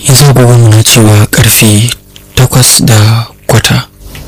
yanzu agogon na cewa karfe takwas da kwata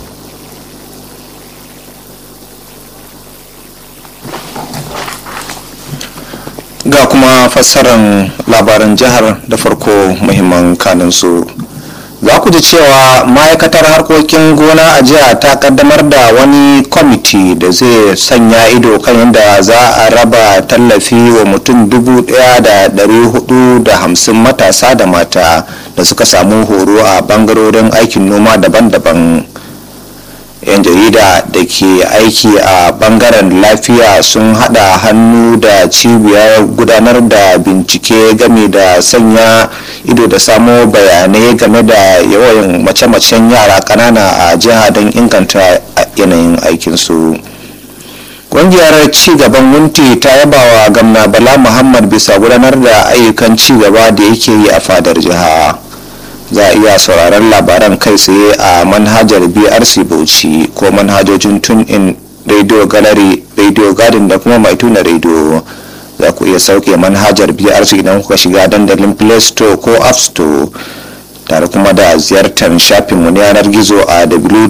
ga kuma fassarar labaran jihar da farko muhimman kanunsu za ku ji cewa ma'aikatar harkokin gona a jiya ta kaddamar da wani kwamiti da zai sanya ido kan yadda za a raba tallafi wa mutum dubu daya da dari hudu da hamsin matasa da mata da suka samu horo a bangarorin aikin noma daban-daban yan jarida da ke aiki a bangaren lafiya sun hada hannu da cibiyar gudanar da bincike game da sanya ido da samo bayanai game da yawan mace-macen yara kanana a jiha don inganta yanayin aikinsu ƙungiyar cigaban wunti ta yaba wa gamna bala muhammad bisa gudanar da ayyukan cigaba da yake yi a fadar jiha za a iya sauraron labaran kai tsaye a manhajar brc bauchi ko manhajojin tun in radio gallery radio garden da kuma mai tuna radio za ku iya sauke manhajar brc idan kuka shiga dandalin play store ko app store tare kuma da ziyartar shafinmu na yanar gizo a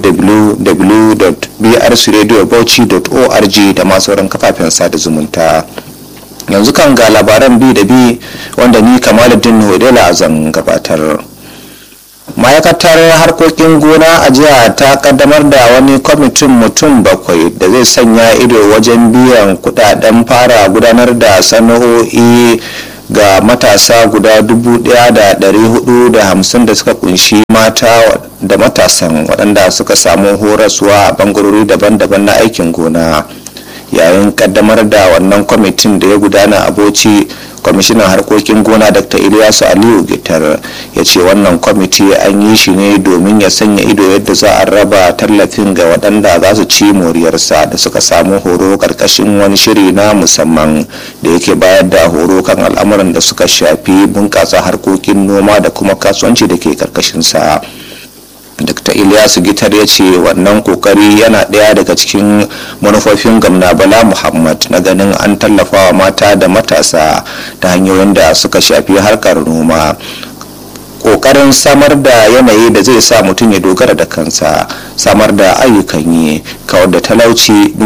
www.brcradiobauchi.org da masu sauran kafafen sada zumunta yanzu kan ga labaran bi da bi wanda ni kamaluddin hodela zan gabatar ma'aikatar harkokin gona a jiya ta kaddamar da wani kwamitin mutum bakwai da zai sanya ido wajen biyan kudaden fara gudanar da sana'o'i ga matasa guda 1,450 da suka kunshi mata da matasan waɗanda suka samu horaswa a bangarori daban-daban na aikin gona yayin kaddamar da wannan kwamitin da ya gudana a bauchi kwamishinan harkokin gona dr ilyasu aliyu gitar ya ce wannan kwamiti an yi shi ne domin ya sanya ido yadda za a raba tallafin ga waɗanda za su ci moriyarsa da suka samu horo karkashin wani shiri na musamman da yake bayar da horo kan al'amuran da suka shafi bunƙasa harkokin noma da kuma kasuwanci da ke karkashinsa dr ilyasu gitar ya ce wannan kokari yana ɗaya daga cikin manufofin gamna bala muhammad na ganin an tallafa wa mata da matasa ta hanyoyin da suka shafi harkar noma kokarin samar da yanayi da zai sa mutum ya dogara da kansa samar da ayyukan yi kawar da talauci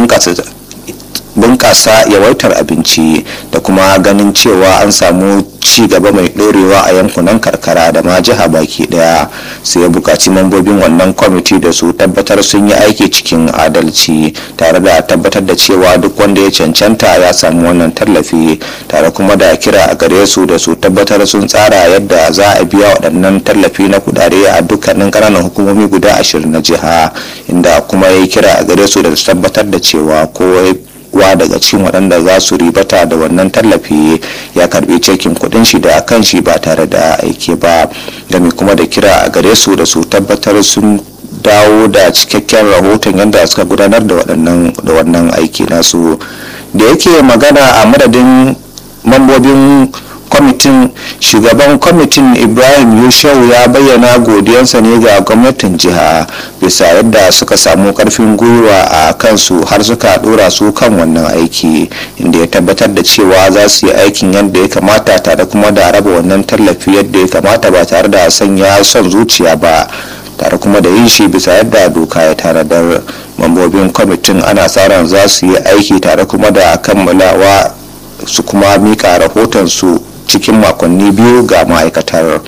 bunƙasa yawaitar abinci da kuma ganin cewa an samu ci gaba mai ɗorewa a yankunan karkara da ma jiha baki ɗaya sai ya buƙaci mambobin wannan kwamiti da su tabbatar sun yi aiki cikin adalci tare da tabbatar da cewa duk wanda ya cancanta ya samu wannan tallafi tare kuma da kira a gare su da su tabbatar sun tsara yadda za a biya waɗannan tallafi na kudade a dukkanin ƙananan hukumomi guda ashirin na jiha inda kuma ya kira a gare su da su tabbatar da cewa ko wa daga cikin waɗanda za su ribata da wannan tallafi ya karbi cekin kuɗin shi da kan shi ba tare da aiki ba game kuma da kira a gare su da su tabbatar sun dawo da cikakken rahoton yadda suka gudanar da wannan aiki nasu da yake magana a madadin mambobin kwamitin shugaban kwamitin ibrahim yushau ya bayyana godiyansa ne ga gwamnatin jiha bisa yadda suka samu karfin gwiwa a kansu har suka dora su kan wannan aiki inda ya tabbatar da cewa za su yi aikin yadda ya kamata tare kuma da raba wannan tallafi yadda ya kamata ba tare da sanya son zuciya ba tare kuma da yin shi bisa yadda doka ya tanadar mambobin kwamitin ana sa ran za su yi aiki tare kuma da kammalawa su kuma mika rahoton su cikin makonni biyu ga ma'aikatar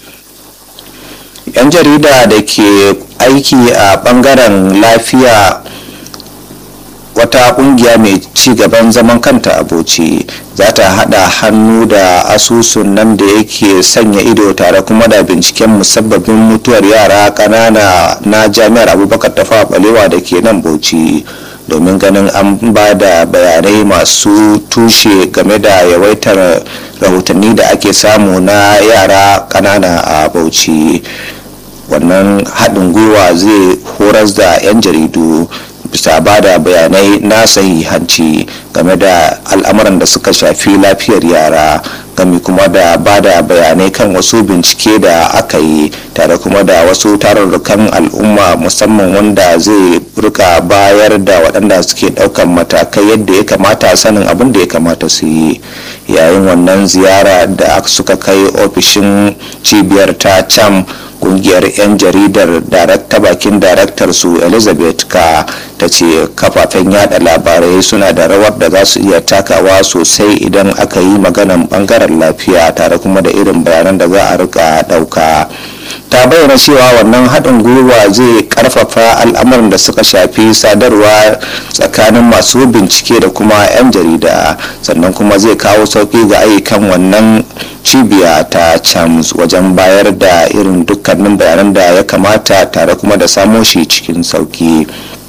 yan jarida da ke aiki a bangaren lafiya wata kungiya mai ci gaban zaman kanta a bauchi za ta hada hannu da asusun nan da yake sanya ido tare kuma da binciken musabbabin mutuwar yara kanana na jami'ar abubakar tafa balewa da ke nan bauchi domin ganin an ba da bayanai masu tushe game da yawaitar rahotanni da ake samu na yara kanana a bauchi wannan haɗin gwiwa zai horas da 'yan jaridu bisa ba da bayanai na sahihanci game da al'amuran da suka shafi lafiyar yara gami kuma da ba da bayanai kan wasu bincike da aka yi tare kuma da wasu tarurrukan al'umma musamman wanda zai rika bayar da waɗanda suke ɗaukan matakai yadda ya kamata sanin abin da ya kamata su yi yayin wannan ziyara da suka kai ofishin cibiyar ta cam kungiyar 'yan jaridar darakta bakin daraktar su elizabeth ka ta ce kafafen yada labarai suna da rawar da za su iya takawa sosai idan aka yi maganan bangaren lafiya tare kuma da irin bayanan da za a rika dauka ta bayyana cewa wannan haɗin gwiwa zai karfafa al'amuran da suka shafi sadarwa tsakanin masu bincike da kuma 'yan jarida sannan kuma zai kawo sauƙi ga ayyukan wannan cibiya ta chams wajen bayar da irin dukkanin bayanan da ya kamata tare kuma da samo shi cikin sauƙi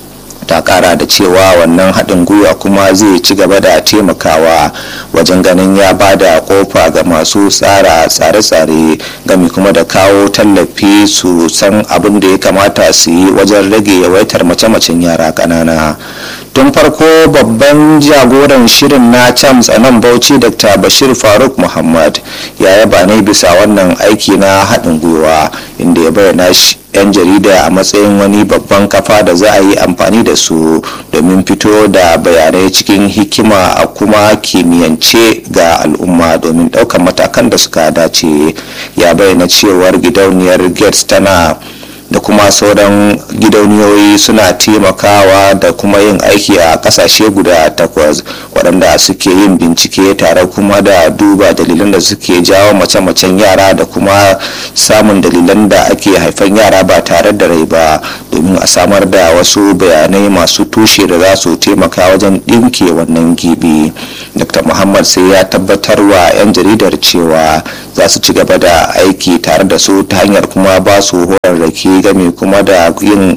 ta kara da cewa wannan haɗin gwiwa kuma zai ci gaba da taimakawa wajen ganin ya ba da kofa ga masu tsara tsare-tsare gami kuma da kawo tallafi su san abin da ya kamata su yi wajen rage yawaitar mace-macen yara ƙanana tun farko babban jagoran shirin na chams a nan bauchi dr bashir faruk muhammad ya yaba ne bisa wannan aiki na haɗin gwiwa inda ya bayyana shi 'yan jarida a matsayin wani babban kafa da za a yi amfani da su domin fito da bayanai cikin hikima a kuma kimiyyance ga al'umma domin ɗaukar matakan da suka dace ya bayyana cewar gidauniyar gates tana da kuma sauran gidauniyoyi suna taimakawa da kuma yin aiki a kasashe guda takwas waɗanda suke yin bincike tare kuma da duba dalilan da suke jawo mace-macen yara da kuma samun dalilan da ake haifan yara ba tare da rai ba domin a samar da wasu bayanai masu tushe da za su taimaka wajen ɗinke wannan gibi dr muhammad sai ya tabbatar wa 'yan jaridar cewa za su ci gaba da aiki tare da su ta hanyar kuma ba su horarraki game kuma da yin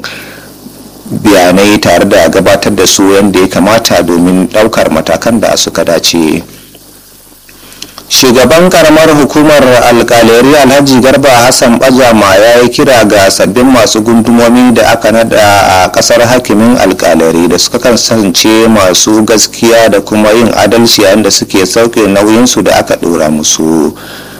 bayanai tare da gabatar da su yadda ya kamata domin daukar matakan da suka dace shugaban karamar hukumar alkaleri alhaji garba hassan bajama ya yi kira ga sabbin masu gundumomi da aka nada a kasar hakimin alkaleri da suka kasance masu gaskiya da kuma yin adalci yayin da suke sauke nauyinsu da aka dora musu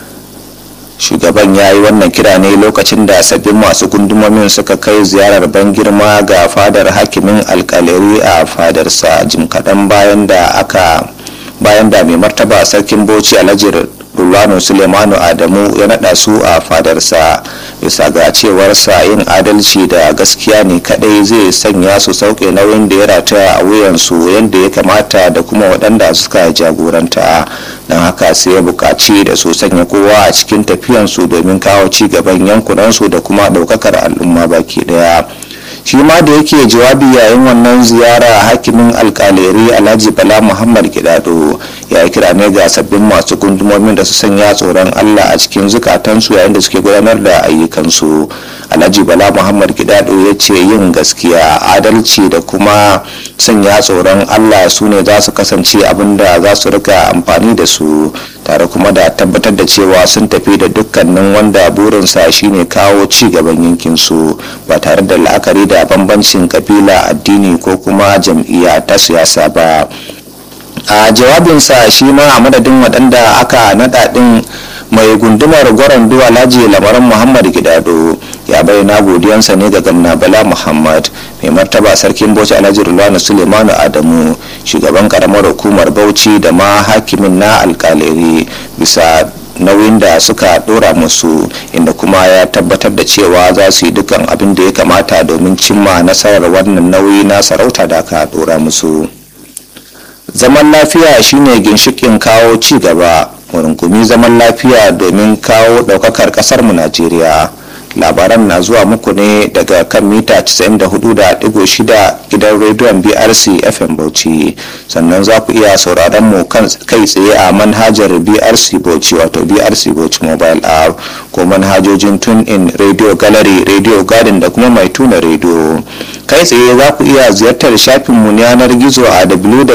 shugaban ya yi wannan kira ne lokacin da sabbin masu gundumomin suka kai ziyarar ban girma ga fadar hakimin alkaleri a fadarsa jim kaɗan bayan da aka bayan da mai martaba sarkin bauchi alhaji rulwano sulemanu adamu ya naɗa su a fadarsa bisa ga cewarsa yin adalci da gaskiya ne kadai zai sanya su sauke nauyin da ya rataya a wuyansu yadda ya kamata da kuma waɗanda suka jagoranta don haka sai ya buƙaci da su sanya kowa a cikin tafiyansu domin kawo ci gaban yankunansu da kuma ɗaukakar al'umma baki ɗaya shi ma da yake jawabi yayin wannan ziyara hakimin alkaleri alhaji bala muhammad gidado ya yi kira ne ga sabbin masu gundumomin da su sanya tsoron allah a cikin zukatansu yayin da suke gudanar da ayyukansu alhaji bala muhammad gidado ya ce yin gaskiya adalci da kuma sanya tsoron allah su ne za su kasance abin da za su rika amfani da su tare kuma da tabbatar da cewa sun tafi da dukkanin wanda burinsa shine kawo ci gaban yankinsu ba tare da la'akari da bambancin kabila addini ko kuma jam'iyya ta siyasa ba a jawabinsa shi ma a madadin waɗanda aka naɗa ɗin mai gundumar gwaron duwa laji lamarin muhammad gidado ya bayyana godiyansa ne ga gamna bala muhammad mai martaba sarkin bauchi alhaji rulwani sulemanu adamu shugaban karamar hukumar bauchi da ma hakimin na alkaleri bisa nauyin da suka dora musu inda kuma ya tabbatar da cewa za su yi dukkan abin da ya kamata domin cimma nasarar wannan nauyi na sarauta da aka dora musu zaman lafiya shine ginshikin kawo ci gaba rungumi zaman lafiya domin kawo daukakar kasarmu najeriya labaran na zuwa muku ne daga kan mita 94.6 gidan rediyon brc fm bauchi sannan za ku iya sauraron mu kai tsaye a manhajar brc bauchi wato brc bauchi mobile app ko manhajojin tune in radio gallery radio garden da kuma mai tuna radio kai tsaye za ku iya ziyartar shafinmu yanar gizo a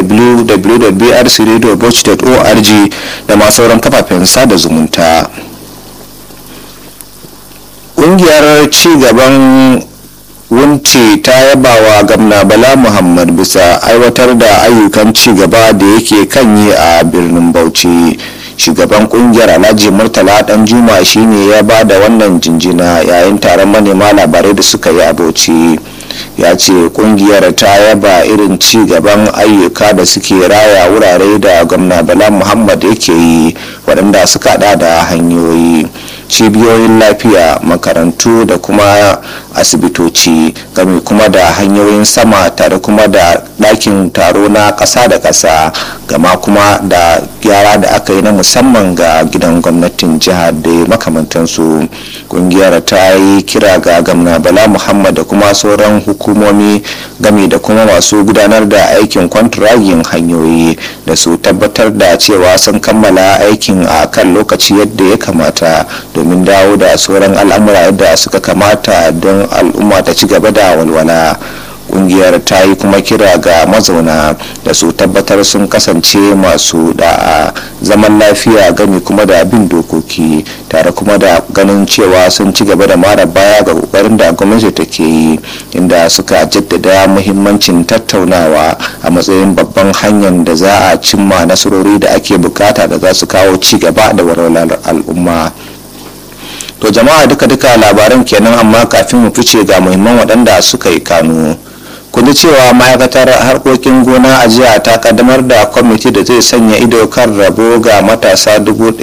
www.brcradiobauchi.org da ma sauran kafafen sada zumunta. ƙungiyar cigaban wunce ta yaba wa gamna bala muhammad bisa aiwatar da ayyukan ci gaba da yake kan yi a birnin bauchi shugaban kungiyar alhaji murtala dan juma shine ya ba da wannan jinjina yayin taron manema labarai da suka yi a bauchi ya ce kungiyar ta yaba irin ci gaban ayyuka da suke raya wurare da gwamna bala muhammad yake yi waɗanda suka hada da hanyoyi cibiyoyin lafiya makarantu da kuma asibitoci game kuma da hanyoyin sama tare kuma da ɗakin taro na ƙasa da ƙasa gama kuma da gyara da aka yi na musamman ga gidan gwamnatin jihar da makamantansu kungiyar ta yi kira ga gamna bala muhammad da kuma sauran hukumomi game da kuma masu gudanar da aikin kwantiragin hanyoyi da su tabbatar da cewa sun kammala aikin a kan lokaci yadda ya kamata domin dawo da sauran al'amura yadda suka kamata don al'umma ta ci gaba da walwala kungiyar ta yi kuma kira ga mazauna da su tabbatar sun kasance masu da'a zaman lafiya gami kuma da bin dokoki tare kuma da ganin cewa sun ci gaba da mara baya ga kokarin da gwamnati take yi inda suka jaddada muhimmancin tattaunawa a matsayin babban hanyar da za a cimma nasarori da ake bukata da za su kawo ci gaba da walwalar al'umma to jama'a duka-duka labaran kenan amma kafin mu fice ga muhimman waɗanda suka yi kanu kuji cewa ma'aikatar harkokin gona a jiya ta kaddamar da kwamiti da zai sanya ido kan rabo ga matasa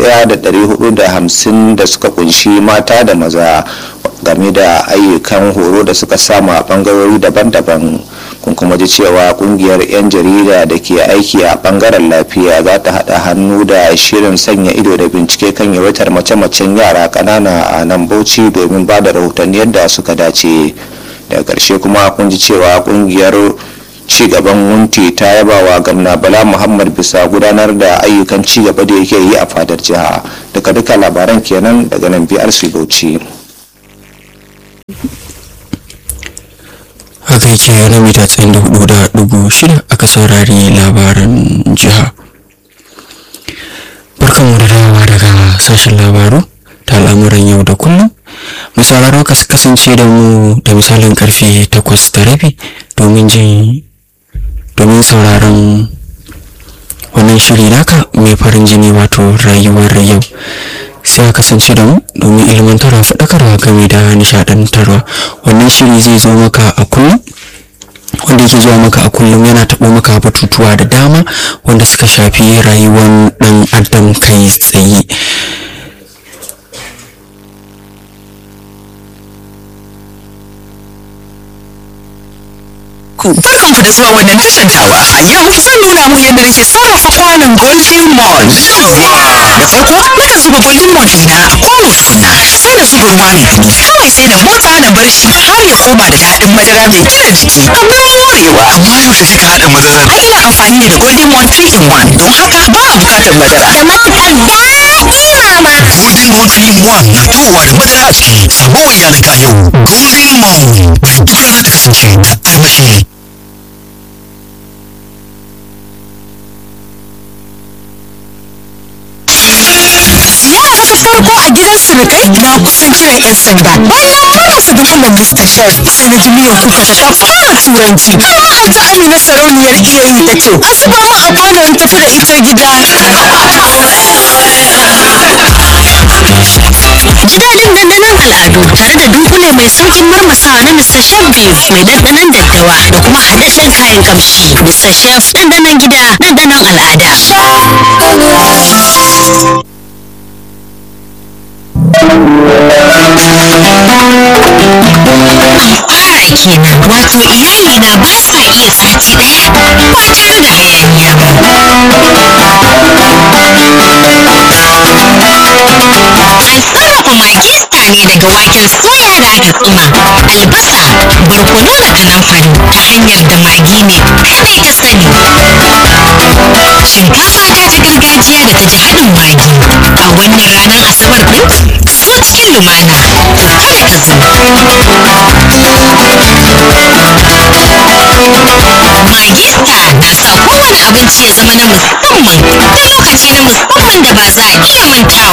1,450 da suka kunshi mata da maza game da ayyukan horo da suka samu a bangarori daban-daban kun kuma ji cewa kungiyar 'yan jarida da ke aiki a bangaren lafiya za ta haɗa hannu da shirin sanya ido da bincike kan yawaitar mace-macen yara ƙanana a nan bauchi domin ba da rahotanni yadda suka dace daga ƙarshe kuma kun ji cewa kungiyar cigaban wunti ta yaba wa gamna bala muhammad bisa gudanar da ayyukan cigaba da yake yi a fadar jiha daga duka labaran kenan daga nan brc bauchi haka yake na mita tsayin da hudu da dubu shida aka saurari labaran jiha barkanmu da dawowa daga sashen labaru ta al'amuran yau da kullum mu sauraro ka kasance da mu da misalin karfe takwas da rabi domin jin domin sauraron wannan shiri naka mai farin jini wato rayuwar yau sai a kasance da mu domin ilmantarwa faɗakarwa game da nishaɗantarwa wannan shiri zai zo maka a kullum wanda yake zuwa maka a kullum yana taɓo maka batutuwa da dama wanda suka shafi rayuwar ɗan adam kai tsaye ku barkanku da zuwa wannan tashan tawa a yau zan nuna mu yadda nake sarrafa kwanon golden mon da farko nakan zuba golden mon ɗina a kwano tukuna sai na zuba ruwa mai dumi kawai sai na motsa na bar shi har ya koma da daɗin madara mai gina jiki abin morewa amma yaushe kika haɗa madarar ai ina amfani ne da golden mon 3 in 1 don haka ba a bukatar madara da matuƙar daɗi mama. golden moon 3 in 1 na tawowa da madara a ciki samo wa iyalinka yau golden moon bari duk rana ta kasance da armashi Yara ta farko a gidan surukai na kusan kiran 'yan sanda. Bayan fara dunkulen Mr. Chef sai na ji miyan kuka ta ta fara turanci. Har ma ta Amina sarauniyar iya yi ta ce, "A zuba min a kwano in tafi da ita gida." Ji daɗin ɗanɗanon al'adu tare da dunkule mai saukin marmasawa na Mr. Chef Beef mai ɗanɗanon daddawa da kuma haɗaɗɗen kayan kamshi. Mr. Chef ɗanɗanon gida ɗanɗanon al'ada. fara kenan wato iyali na ba sa iya sati daya ba tare da hayaniya ba an sarrafa magi star ne daga waken soya da aka tsuma albasa barkono da kanamfari ta hanyar da magi ne kadai ta sani shinkafa ta ta gargajiya da ta ji haɗin magi a wannan ranar asabar ɗin ka zo cikin lumana kada ka zo Magista na sa kowane abinci ya zama na musamman da lokaci na musamman da ba za a iya mantawa